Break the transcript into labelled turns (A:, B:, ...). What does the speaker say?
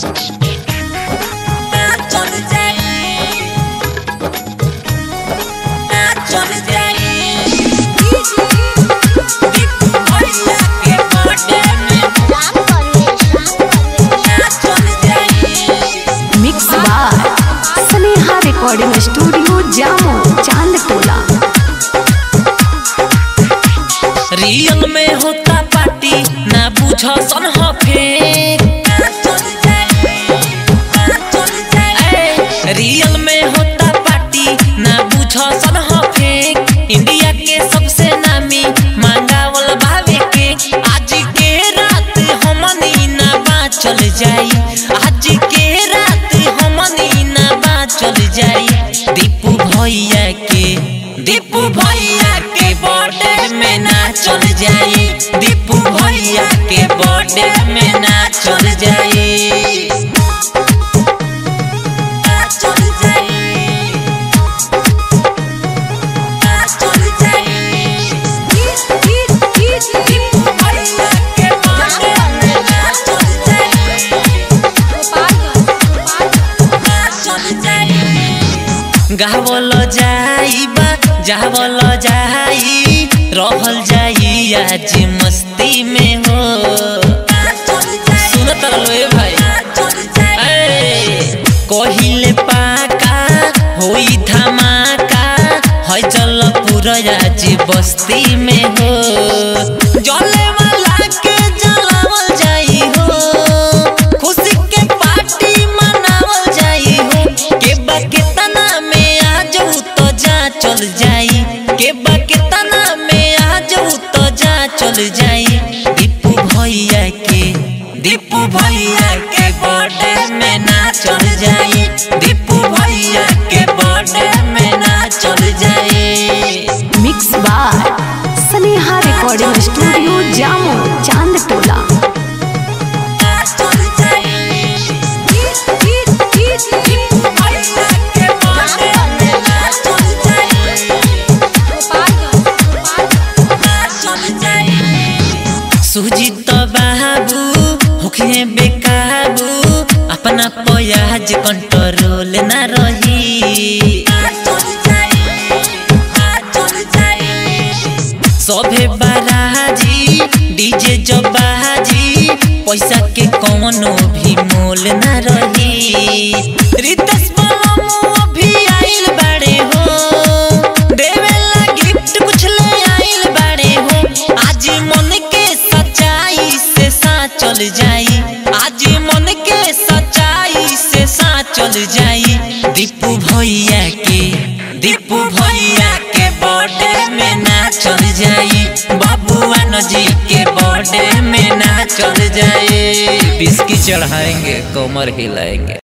A: mix बार Sneha recording studio Jamo Chand टोला
B: real में होता पार्टी ना बुझ सन फेक ए, रियल में होता पार्टी ना बुझ सन फेक इंडिया के सबसे नामी मांगावल भावे के आज के रात हमनी ना बाचल जाई आज के रात हमनी ना बाचल जाई दीपू भैया के दीपू भैया के बर्थडे में ना चल जाई दीपू भैया के बर्थडे में ना चल जाई गावल जाइबा जावल जाई रहल जाई आज मस्ती में हो सुनत रहो ए भाई ए, कहिले पाका होई धमाका है जल पूरा आज बस्ती में हो जले वाला के जलावल जाई हो खुशी के पार्टी मनावल जाई हो के बा केतना में आ जाऊ तो जा चल जाई के बा केतना में आ जाऊ तो जा चल जाई दीपू भैया के दीपू भैया के बर्थडे में ना चल जाई दीपू भैया के बर्थडे में ना चल जाई
A: मिक्स बार स्नेहा रिकॉर्डिंग स्टूडियो जामो चांद टोला
B: सुजीत बाबू होखे बेकाबू अपना पयाज कंट्रोल ना रही सभे बाराजी डीजे जबाजी पैसा के कौनो भी मोल ना रही रितेश बलमू अभी आइल बाड़े हो देवेला गिफ्ट कुछ ले आइल बाड़े हो आज मन के सच्चाई से साथ चल जाई आज मन के सच्चाई से साथ चल जाई दीपू भैया के दीपू भैया के बर्थडे में ना चल जाई बाबुआ नजी के बर्थडे में ना चल जाए बिस्की चढ़ाएंगे कमर हिलाएंगे